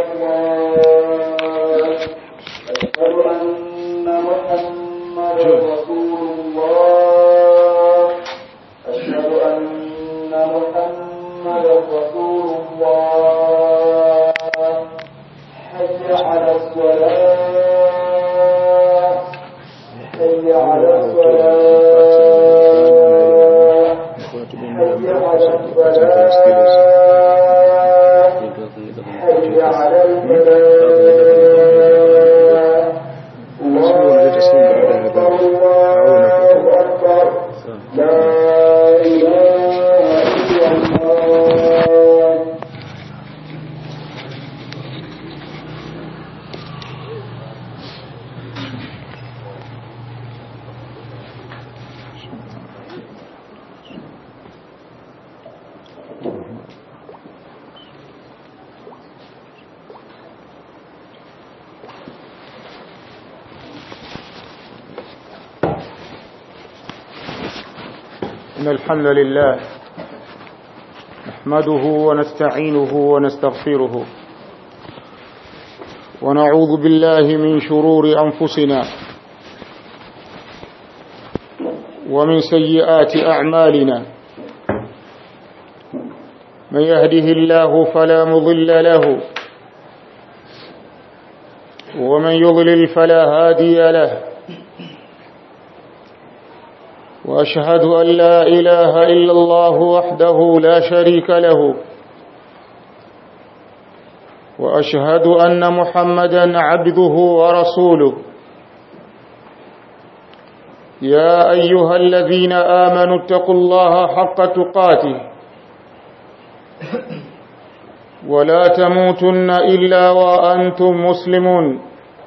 الله أشهد أن محمدا رسول الله أشهد أن محمدا رسول الله حي على الصلاة حي على الصلاة حي على الصلاة حي على الفلاح الله أكبر الله أكبر لا إله إلا الله إن الحمد لله نحمده ونستعينه ونستغفره ونعوذ بالله من شرور أنفسنا ومن سيئات أعمالنا من يهده الله فلا مضل له ومن يضلل فلا هادي له وأشهد أن لا إله إلا الله وحده لا شريك له وأشهد أن محمدا عبده ورسوله يا أيها الذين آمنوا اتقوا الله حق تقاته ولا تموتن إلا وأنتم مسلمون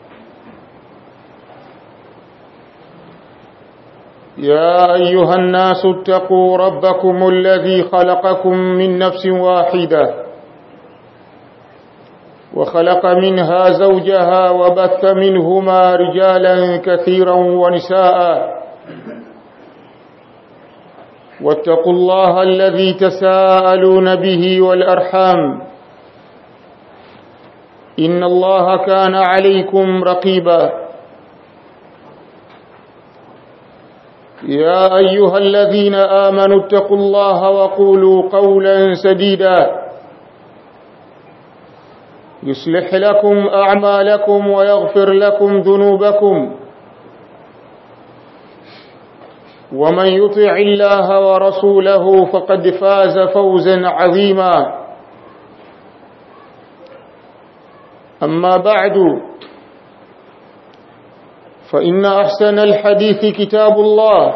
يا أيها الناس اتقوا ربكم الذي خلقكم من نفس واحدة وخلق منها زوجها وبث منهما رجالا كثيرا ونساء واتقوا الله الذي تساءلون به والأرحام إن الله كان عليكم رقيباً يا أيها الذين آمنوا اتقوا الله وقولوا قولا سديدا يصلح لكم أعمالكم ويغفر لكم ذنوبكم ومن يطع الله ورسوله فقد فاز فوزا عظيما أما بعد فإن أحسن الحديث كتاب الله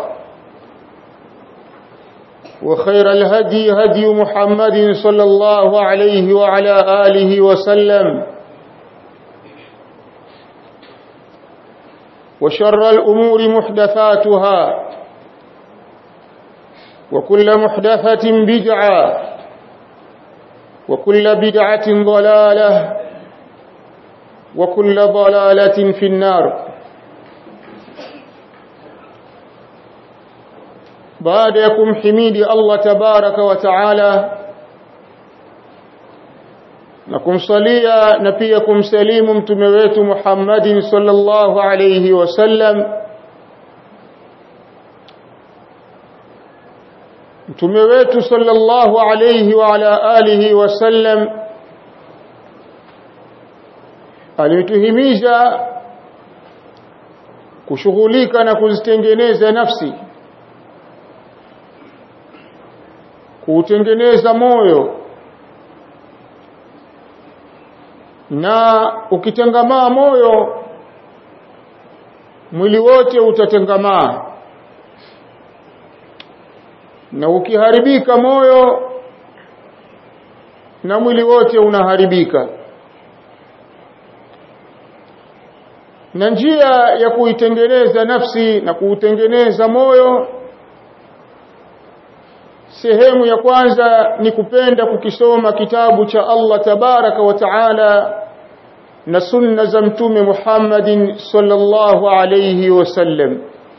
وخير الهدي هدي محمد صلى الله عليه وعلى آله وسلم وشر الأمور محدثاتها وكل محدثة بدعة وكل بدعة ضلالة وكل ضلالة في النار baada ya kumhimidi Allah tabaraka wa taala na kumsalia na pia kumsalimu mtume wetu Muhammadin sallallahu alayhi wasallam mtume wetu sallallahu alayhi wa ala alihi wasallam alituhimiza kushughulika na kuzitengeneza nafsi kuutengeneza moyo na ukitengamaa moyo mwili wote utatengamaa na ukiharibika moyo na mwili wote unaharibika na njia ya kuitengeneza nafsi na kuutengeneza moyo sehemu ya kwanza ni kupenda kukisoma kitabu cha Allah tabaraka wa taala na sunna za mtume Muhammadin sallallahu alayhi wasallam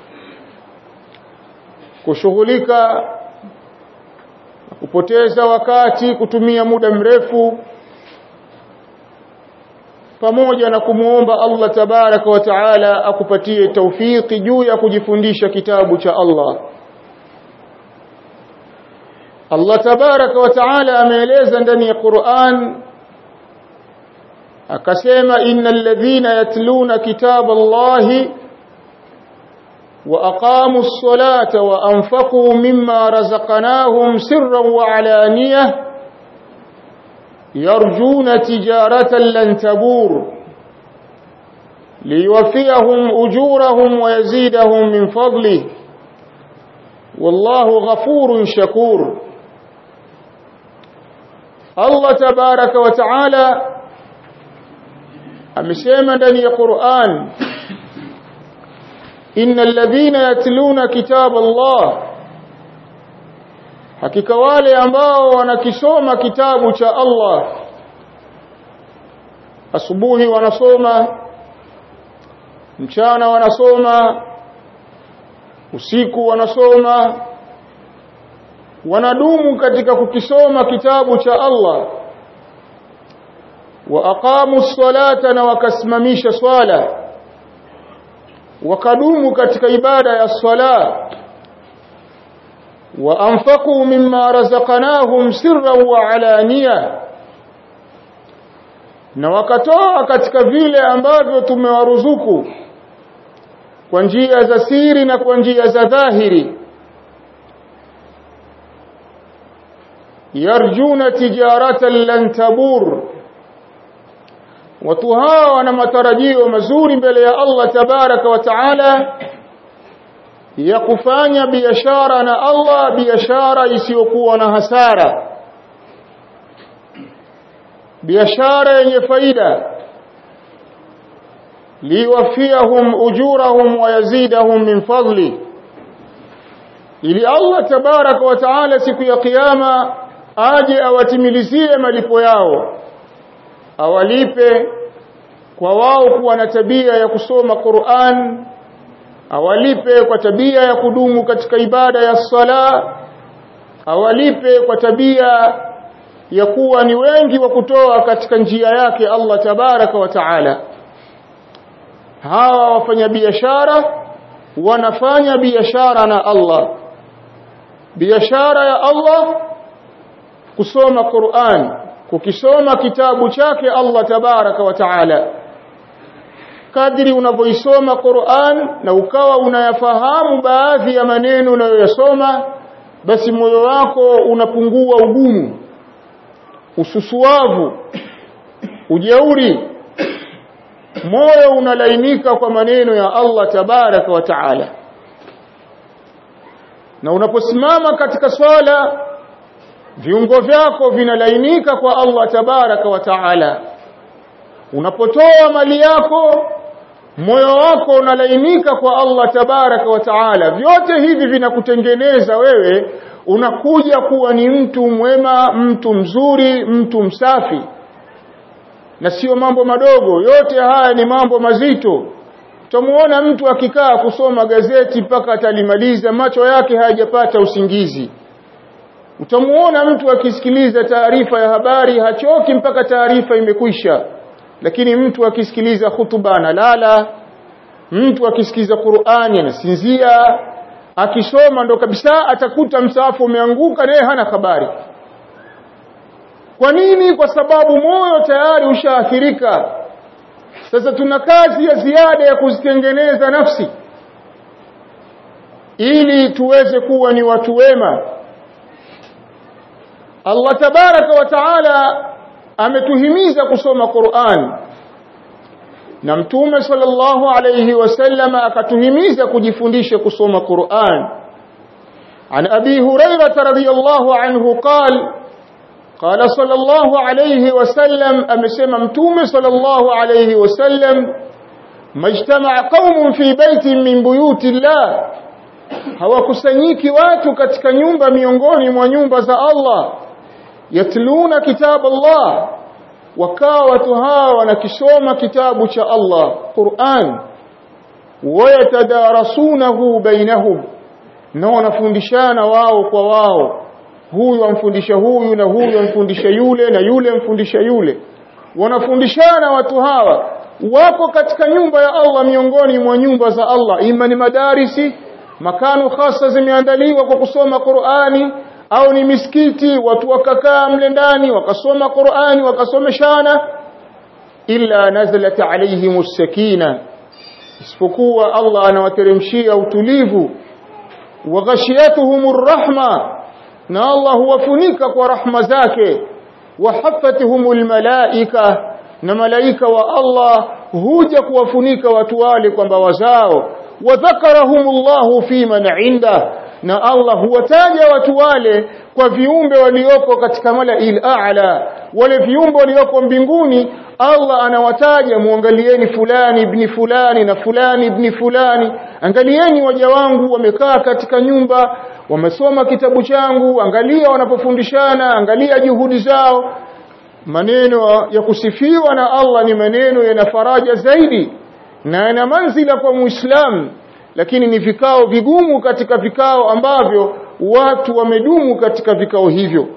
kushughulika kupoteza wakati kutumia muda mrefu pamoja na kumuomba Allah tabaraka wa taala akupatie taufiki juu ya kujifundisha kitabu cha Allah Allah tabaraka wa taala ameeleza ndani ya Qur'an akasema innal ladhina yatluna kitaba Allahi وأقاموا الصلاة وأنفقوا مما رزقناهم سرا وعلانية يرجون تجارة لن تبور ليوفيهم أجورهم ويزيدهم من فضله والله غفور شكور الله تبارك وتعالى أمسيما دني قرآن إن الذين يتلون كتاب الله hakika wale ambao wanakisoma kitabu cha Allah asubuhi wanasoma mchana wanasoma usiku wanasoma wanadumu katika kukisoma kitabu cha Allah wa aqamu ssalata na wakasimamisha swala wakadumu katika ibada ya swala wa anfaqu mimma razaqnahum sirran wa alaniya na wakatoa katika vile ambavyo tumewaruzuku kwa njia za siri na kwa njia za dhahiri yarjuna tijaratan lan tabur watu hawa wana matarajio mazuri mbele ya Allah tabaraka wa taala ya kufanya biashara na Allah biashara isiyokuwa na hasara biashara yenye faida liwafiyahum ujurahum wa yazidahum min fadli ili Allah tabaraka wa taala siku ya kiyama aje awatimilizie malipo yao awalipe kwa wao kuwa na tabia ya kusoma Qur'an awalipe kwa tabia ya kudumu katika ibada ya sala awalipe kwa tabia ya kuwa ni wengi wa kutoa katika njia yake Allah tabaraka wa taala hawa wafanya biashara wanafanya biashara na Allah biashara ya Allah kusoma Qur'an kukisoma kitabu chake Allah tabaraka wa taala kadri unavyoisoma Qur'an na ukawa unayafahamu baadhi ya maneno unayoyasoma basi moyo wako unapungua ugumu ususuavu ujeuri moyo unalainika kwa maneno ya Allah tabaraka wa taala na unaposimama katika swala viungo vyako vinalainika kwa Allah tabaraka wa taala unapotoa mali yako moyo wako unalainika kwa Allah tabaraka wa taala vyote hivi vinakutengeneza wewe unakuja kuwa ni mtu mwema mtu mzuri mtu msafi na sio mambo madogo yote haya ni mambo mazito utamuona mtu akikaa kusoma gazeti mpaka atalimaliza macho yake hayajapata usingizi utamuona mtu akisikiliza taarifa ya habari hachoki mpaka taarifa imekwisha lakini mtu akisikiliza hutuba analala mtu akisikiliza Qur'ani anasinzia akisoma ndo kabisa atakuta msaafu umeanguka naye hana habari kwa nini kwa sababu moyo tayari ushaathirika sasa tuna kazi ya ziada ya kuzitengeneza nafsi ili tuweze kuwa ni watu wema Allah tabaraka wa taala ametuhimiza kusoma Qur'an na mtume sallallahu alayhi wasallam akatuhimiza kujifundisha kusoma Qur'an عن أبي هريرة رضي الله عنه قال قال صلى الله عليه وسلم أمسم متوم صلى الله عليه وسلم ما اجتمع قوم في بيت من بيوت الله hawakusanyiki watu katika nyumba miongoni mwa nyumba za Allah yatluna kitab Allah wakawa watu hawa wanakisoma kitabu cha Allah Qur'an wayatadarasunahu bainahum na wanafundishana wao kwa wao huyu amfundisha huyu na huyu amfundisha yule na yule amfundisha yule wanafundishana watu hawa wako katika nyumba ya Allah miongoni mwa nyumba za Allah ima ni madarisi makano hasa zimeandaliwa kwa kusoma Qur'ani au ni misikiti watu wakakaa mle ndani wakasoma Qur'ani wakasomeshana illa nazalat alayhimus sakina isipokuwa Allah anawateremshia utulivu wa ghashiyatuhumur rahma na Allah huwafunika kwa rahma zake wa haffatuhumul malaika na malaika wa Allah huja kuwafunika watu wale kwamba wazao wa dhakarahumullahu fi man inda na Allah huwataja watu wale kwa viumbe walioko katika malail a'la wale viumbe walioko mbinguni Allah anawataja muangalieni fulani ibn fulani na fulani ibn fulani angalieni waja wangu wamekaa katika nyumba wamesoma kitabu changu angalia wanapofundishana angalia juhudi zao maneno ya kusifiwa na Allah ni maneno yana faraja zaidi na yana manzila kwa muislamu lakini ni vikao vigumu katika vikao ambavyo watu wamedumu katika vikao hivyo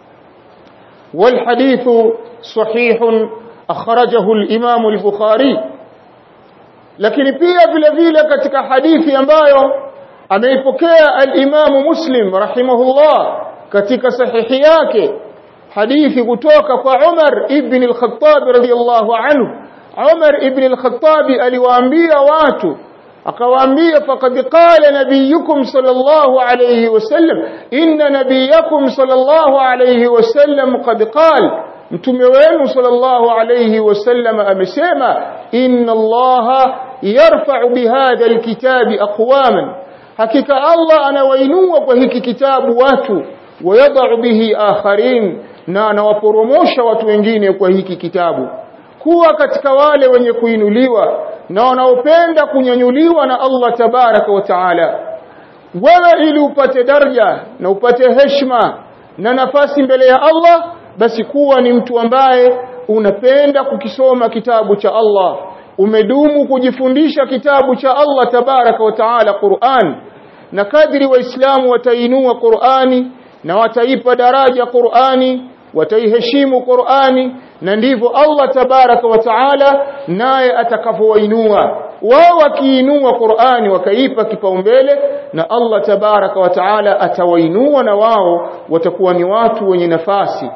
والحديث صحيح أخرجه الإمام البخاري lakini pia vile vile katika hadithi ambayo ameipokea al-Imam Muslim rahimahullah katika sahihi yake hadithi kutoka kwa Umar ibn al-Khattab radiyallahu anhu Umar ibn al-Khattab aliwaambia watu akawaambia faqad qala nabiyukum sallallahu alayhi wasallam inna nabiyakum sallallahu alayhi wasallam qad qala mtume wenu sallallahu alayhi wasallam amesema inna allaha yarfa'u bihadha alkitabi aqwaman hakika allah anawainua kwa hiki kitabu watu wayadau bihi akharin na anawaporomosha watu wengine kwa hiki kitabu kuwa katika wale wenye kuinuliwa na wanaopenda kunyanyuliwa na Allah tabaraka wa taala wewe ili upate daraja na upate heshima na nafasi mbele ya Allah basi kuwa ni mtu ambaye unapenda kukisoma kitabu cha Allah umedumu kujifundisha kitabu cha Allah tabaraka wa taala Qur'an na kadri waislamu watainua Qur'ani na wataipa daraja Qur'ani wataiheshimu Qur'ani na ndivyo Allah tabaraka wa taala naye atakavyowainua wao wakiinua Qur'ani wakaipa kipaumbele na Allah tabaraka wa taala atawainua na wao watakuwa ni watu wenye nafasi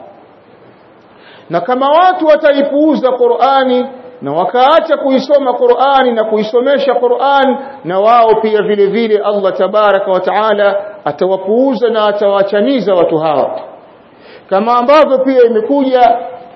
na kama watu wataipuuza Qur'ani na wakaacha kuisoma Qur'ani na kuisomesha Qur'an na wao pia vile vile Allah tabaraka wa taala atawapuuza na atawaachaniza watu hawa kama ambavyo pia imekuja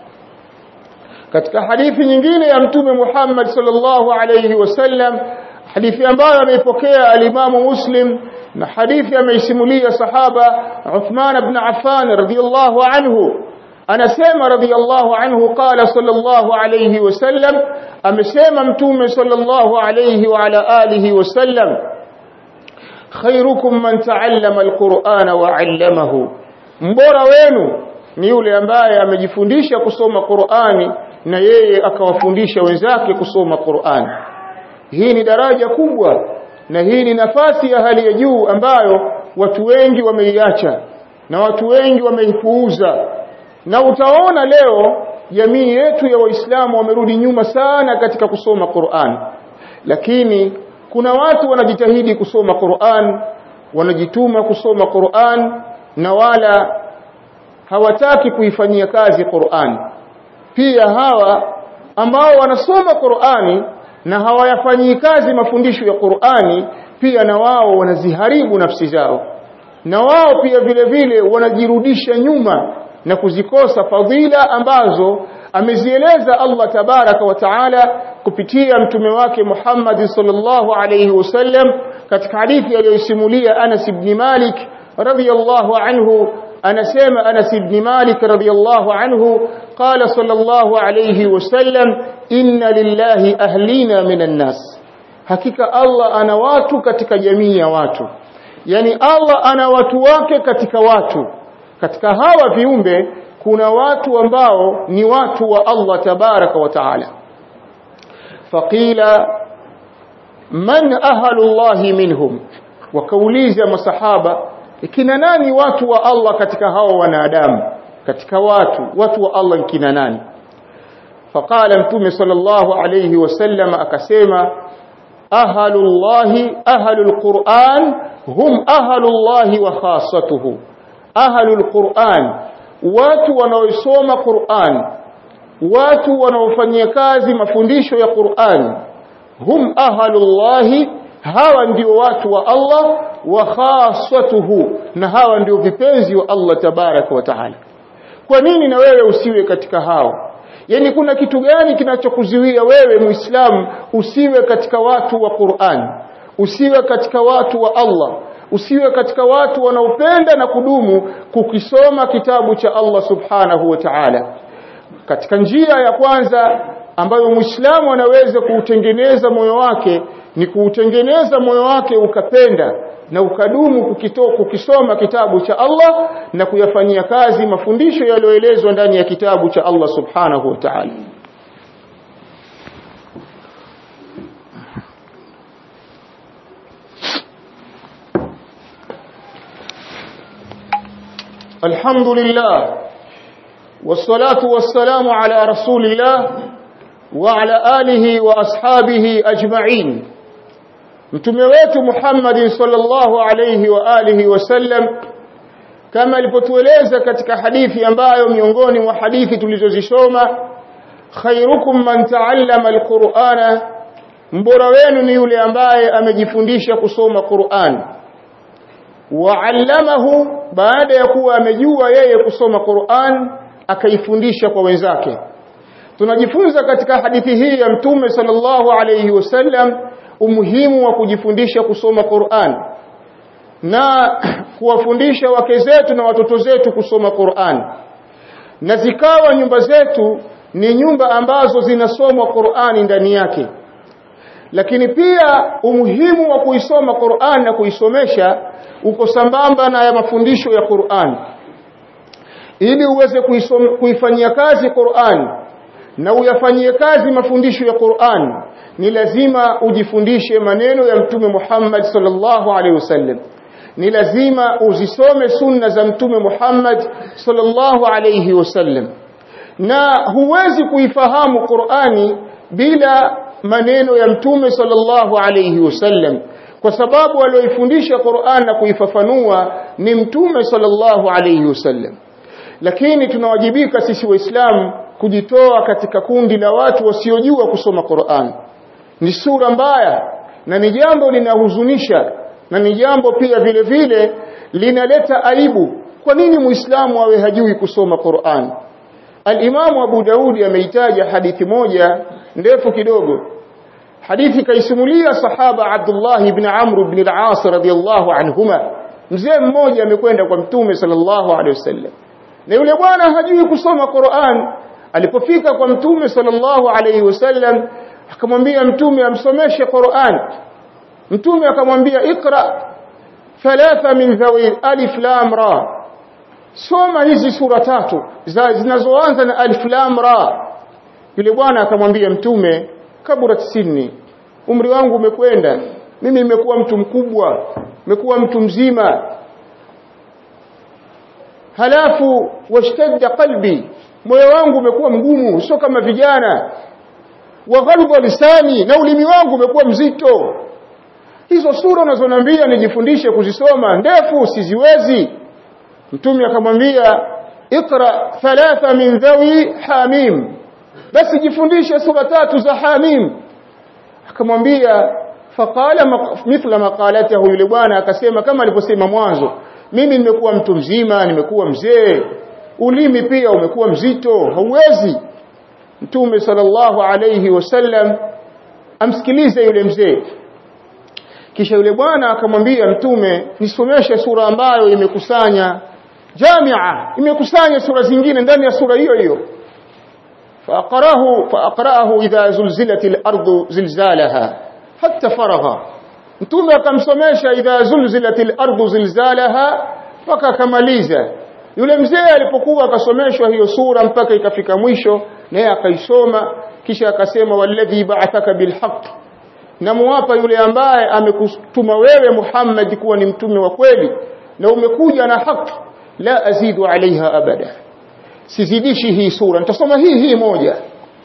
katika hadithi nyingine ya mtume Muhammad sallallahu alayhi wasallam hadithi ambayo ameipokea alimamu Muslim na hadithi ameisimulia sahaba Uthman ibn Affan radhiyallahu anhu anasema radhiyallahu anhu qala sallallahu alayhi wasallam amesema mtume sallallahu alayhi wa ala alihi wasallam khairukum man ta'allama alqur'ana wa 'allamahu mbora wenu ni yule ambaye amejifundisha kusoma Qur'ani na yeye akawafundisha wenzake kusoma Qur'ani hii ni daraja kubwa na hii ni nafasi ya hali ya juu ambayo watu wengi wameiacha na watu wengi wameipuuza na utaona leo jamii yetu ya waislamu wamerudi nyuma sana katika kusoma Qur'an lakini kuna watu wanajitahidi kusoma Qur'an wanajituma kusoma Qur'an na wala hawataki kuifanyia kazi Qur'an pia hawa ambao wanasoma Qur'ani na hawayafanyii kazi mafundisho ya Qur'ani pia na wao wanaziharibu nafsi zao na wao pia vile vile wanajirudisha nyuma na kuzikosa fadhila ambazo amezieleza Allah tabaraka wa taala kupitia mtume wake Muhammad sallallahu alayhi wasallam katika hadithi aliyosimulia Anas ibn Malik radiyallahu anhu anasema Anas ibn Malik radiyallahu anhu qala sallallahu alayhi wasallam inna lillahi ahlina minan nas hakika Allah ana watu katika jamii ya watu yani Allah ana watu wake katika watu katika hawa viumbe kuna watu ambao ni watu wa Allah tabaraka wa taala faqila man ahlullahi minhum wakauliza masahaba kina nani watu wa Allah katika hao wanadamu katika watu watu wa Allah kina nani faqala mtume sallallahu alayhi wasallam akasema ahalullahi ahalul quran hum ahalullahi wa khassatuhu ahalul quran watu wanaosoma quran watu wanaofanyia kazi mafundisho ya quran hum ahalullahi hawa ndio watu wa Allah wa khassatuhu na hawa ndio vipenzi wa Allah tabaraka wa taala kwa nini na wewe usiwe katika hao yani kuna kitu gani kinachokuzuia wewe muislamu usiwe katika watu wa Qur'an usiwe katika watu wa Allah usiwe katika watu wanaopenda na kudumu kukisoma kitabu cha Allah subhanahu wa ta'ala katika njia ya kwanza ambayo muislamu anaweza kuutengeneza moyo wake ni kuutengeneza moyo wake ukapenda na ukadumu kukito, kukisoma kitabu cha Allah na kuyafanyia kazi mafundisho yaliyoelezwa ndani ya kitabu cha Allah subhanahu wa ta'ala الحمد لله والصلاة والسلام على رسول الله وعلى آله وأصحابه أجمعين mtume wetu Muhammad sallallahu alayhi wa alihi wasallam kama alipotueleza katika hadithi ambayo miongoni mwa hadithi tulizozisoma khairukum man ta'allama alqur'ana mbora wenu ni yule ambaye amejifundisha kusoma Qur'an wa'allamahu baada ya kuwa amejua yeye kusoma Qur'an akaifundisha kwa wenzake tunajifunza katika hadithi hii ya mtume sallallahu alayhi wasallam umuhimu wa kujifundisha kusoma Qur'an na kuwafundisha wake zetu na watoto zetu kusoma Qur'an na zikawa nyumba zetu ni nyumba ambazo zinasomwa Qur'ani ndani yake lakini pia umuhimu wa kuisoma Qur'an na kuisomesha uko sambamba na ya mafundisho ya Qur'an ili uweze kuifanyia kazi Qur'an na uyafanyie kazi mafundisho ya Qur'an ni lazima ujifundishe maneno ya mtume Muhammad sallallahu alaihi wasallam ni lazima uzisome sunna za mtume Muhammad sallallahu alaihi wasallam na huwezi kuifahamu Qur'ani bila maneno ya mtume sallallahu alaihi wasallam kwa sababu alioifundisha Qur'an na kuifafanua ni mtume sallallahu alaihi wasallam lakini tunawajibika sisi waislamu kujitoa katika kundi la watu wasiojua kusoma Qur'an ni sura mbaya na ni jambo linahuzunisha na ni jambo pia vile vile linaleta aibu kwa nini muislamu awe hajui kusoma Qur'an Al-Imamu Abu Daudi ameitaja hadithi moja ndefu kidogo hadithi kaisimulia sahaba Abdullah ibn Amr ibn al-As radiyallahu anhuma mzee mmoja amekwenda kwa mtume sallallahu alaihi wasallam na yule bwana hajui kusoma Qur'an alipofika kwa mtume sallallahu alaihi wasallam akamwambia mtume amsomeshe Qur'an mtume akamwambia ikra thalatha min dhawi alif lam ra soma hizi sura tatu zinazoanza na alif lam ra yule bwana akamwambia mtume kabura sinni umri wangu umekwenda mimi nimekuwa mtu mkubwa nimekuwa mtu mzima halafu washtadda qalbi moyo wangu umekuwa mgumu sio kama vijana wa ghalba lisani na ulimi wangu umekuwa mzito hizo sura unazonambia nijifundishe kuzisoma ndefu siziwezi mtume akamwambia ikra thalatha min dhawi hamim basi jifundishe sura tatu za hamim akamwambia faqala mithla maqalatahu yule bwana akasema kama alivyosema mwanzo mimi nimekuwa mtu mzima nimekuwa mzee ulimi pia umekuwa mzito hauwezi mtume sallallahu alayhi wasallam amsikilize yule mzee kisha yule bwana akamwambia mtume nisomeshe sura ambayo imekusanya jamia imekusanya sura zingine ndani ya sura hiyo hiyo فأقرأه فأقرأه إذا زلزلت الأرض زلزالها حتى فرغ mtume akamsomesha idha zulzilatil ardu zilzalaha mpaka akamaliza yule mzee alipokuwa akasomeshwa hiyo sura mpaka ikafika mwisho naye akaisoma kisha akasema walladhi ba'athaka bilhaq namuapa yule ambaye amekutuma wewe Muhammad kuwa ni mtume wa kweli na umekuja na haki la azidu alaiha abada sizidishi hii sura nitasoma hii hii moja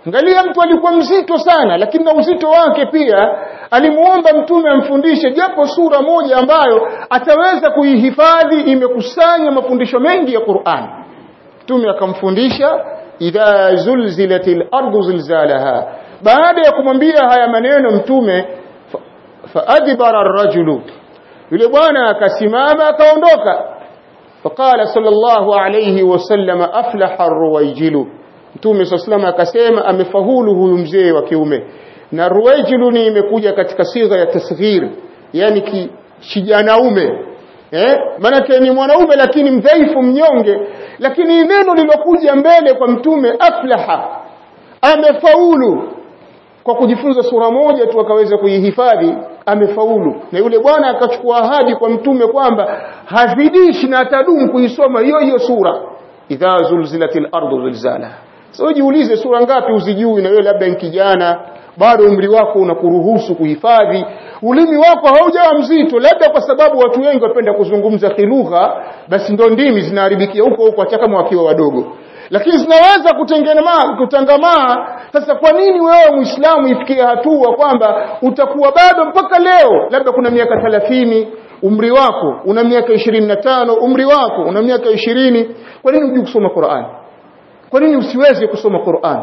angalia mtu alikuwa mzito sana lakini na uzito wake pia alimuomba mtume amfundishe japo sura moja ambayo ataweza kuihifadhi imekusanya mafundisho mengi ya Qur'an mtume akamfundisha idha zulzilatil ardu zilzalaha baada ya kumwambia haya maneno mtume faadbara ar-rajulu yule bwana akasimama akaondoka faqala sallallahu alayhi wasallam aflaha ar-ruwayjilu mtume sallallahu akasema amefaulu huyu mzee wa kiume na ruwayjilu ni imekuja katika sigha ya tasghir yani kijanaume eh maana ni mwanaume lakini mdhaifu mnyonge lakini neno lilokuja mbele kwa mtume aflaha amefaulu kwa kujifunza sura moja tu akaweza kuihifadhi amefaulu na yule bwana akachukua ahadi kwa mtume kwamba hazidishi na atadumu kuisoma hiyo hiyo sura idha zulzilatil ardu zilzala sio jiulize sura ngapi uzijui na wewe labda ni kijana bado umri wako unakuruhusu kuhifadhi ulimi wako haujawa mzito labda kwa sababu watu wengi wapenda kuzungumza kilugha basi ndo ndimi zinaharibikia huko huko hata kama wakiwa wadogo lakini zinaweza kutengemaa kutangamaa sasa kwa nini wewe muislamu ifikie hatua kwamba utakuwa bado mpaka leo labda kuna miaka 30 umri wako una miaka 25 umri wako una miaka 20 kwa nini hujui kusoma Qur'an kwa nini usiweze kusoma Qur'an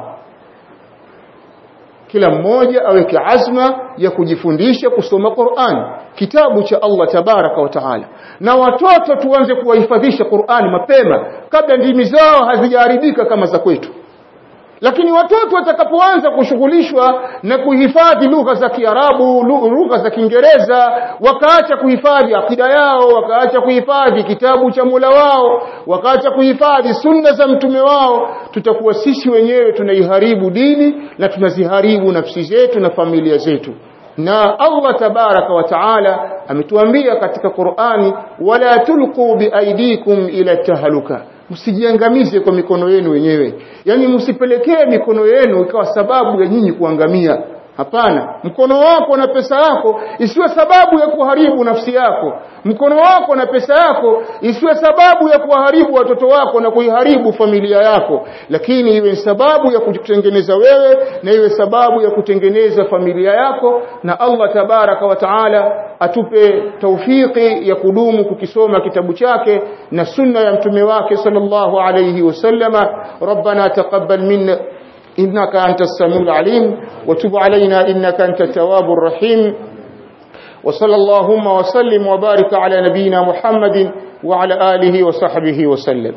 kila mmoja aweke azma ya kujifundisha kusoma Qur'an kitabu cha Allah tabaraka wa taala na watoto tuanze kuwahifadhisha Qur'an mapema kabla ndimi zao hazijaharibika kama za kwetu lakini watoto watakapoanza kushughulishwa na kuhifadhi lugha za Kiarabu lugha za Kiingereza wakaacha kuhifadhi akida yao wakaacha kuhifadhi kitabu cha Mola wao wakaacha kuhifadhi sunna za mtume wao tutakuwa sisi wenyewe tunaiharibu dini na tunaziharibu nafsi zetu na familia zetu na Allah tabaraka wa taala ametuambia katika Qur'ani wala tulqu biaidikum ila tahaluka msijiangamize kwa mikono yenu wenyewe yani msipelekee mikono yenu ikawa sababu ya nyinyi kuangamia hapana mkono wako na pesa yako isiwe sababu ya kuharibu nafsi yako mkono wako na pesa yako isiwe sababu ya kuharibu watoto wako na kuiharibu familia yako lakini iwe sababu ya kutengeneza wewe na iwe sababu ya kutengeneza familia yako na Allah tabaraka wa taala atupe taufiki ya kudumu kukisoma kitabu chake na sunna ya mtume wake sallallahu alayhi wasallama rabbana taqabbal minna إنك أنت السميع العليم وتب علينا إنك أنت التواب الرحيم وصلى اللهم وسلم وبارك على نبينا محمد وعلى آله وصحبه وسلم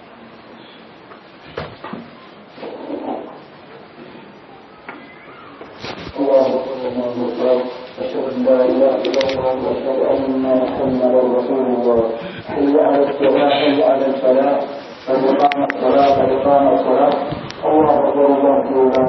أشهد أن لا إله إلا الله وأشهد أن محمدا رسول الله حي على الصلاة حي على الفلاح قد قام الصلاة قد قام الصلاة